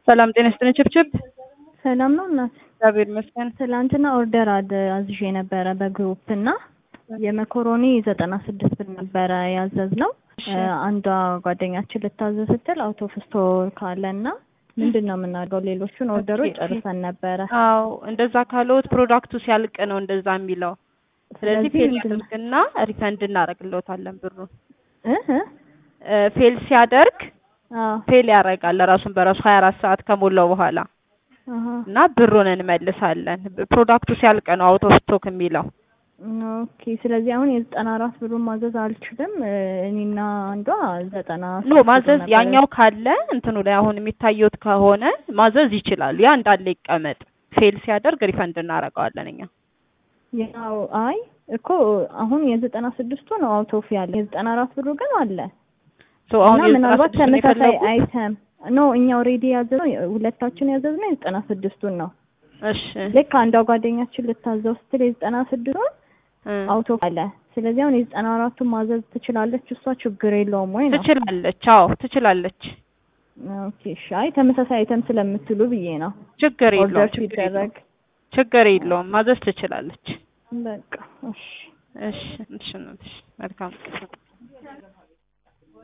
ሰላም ጤና ይስጥልኝ ችብችብ። ሰላም ነው እናት። እግዚአብሔር ይመስገን። ትላንትና ኦርደር አድ አዝዤ ነበረ በግሩፕ እና የመኮሮኒ ዘጠና ስድስት ብር ነበረ ያዘዝነው። አንዷ ጓደኛችን ልታዘዝ ስትል አውት ኦፍ ስቶር ካለና ምንድን ነው የምናደርገው? ሌሎቹን ኦርደሮች ጨርሰን ነበረ። አዎ እንደዛ ካለዎት ፕሮዳክቱ ሲያልቅ ነው እንደዛ የሚለው። ስለዚህ ፌል ያደርግና ሪፈንድ እናደርግልዎታለን ብሩን። እህ ፌል ሲያደርግ አዎ ፌል ያደርጋል ራሱን በራሱ ሀያ አራት ሰዓት ከሞላው በኋላ አሃ እና ብሩን እንመልሳለን። ፕሮዳክቱ ሲያልቅ ነው አውት ኦፍ ስቶክ የሚለው። ኦኬ። ስለዚህ አሁን የዘጠና አራት ብሩን ማዘዝ አልችልም። እኔና አንዷ ዘጠና ኖ ሶስት ማዘዝ ነበረ። ያኛው ካለ እንትኑ ላይ አሁን የሚታየውት ከሆነ ማዘዝ ይችላሉ። ያ እንዳለ ይቀመጥ። ፌል ሲያደርግ ሪፈንድ እናደርገዋለን እኛ። ያው አይ እኮ አሁን የዘጠና ስድስቱ ነው አውት ኦፍ ያለ የዘጠና አራት ብሩ ግን አለ ሶ አሁን እና ምናልባት የዘጠና ስድስቱን ተመሳሳይ የፈለጉት? አይተም ኖ እኛ ኦልሬዲ ያዘዝነው ሁለታችን ያዘዝነው የዘጠና ስድስቱን ነው። እሺ ልክ አንዷ ጓደኛችን ልታዘው ስትል የዘጠና ስድስቱን እ አውቶ አለ። ስለዚህ አሁን የዘጠና አራቱን ማዘዝ ትችላለች እሷ ችግር የለውም ወይ ነው? ትችላለች። አዎ ትችላለች። ኦኬ እሺ። አይ ተመሳሳይ አይተም ስለምትሉ ብዬ ነው ችግር ኦርደር የለውም። ችግር የለውም። ሲደረግ ችግር የለውም። ማዘዝ ትችላለች። በቃ እሺ። እሺ እሺ ነው። እሺ መልካም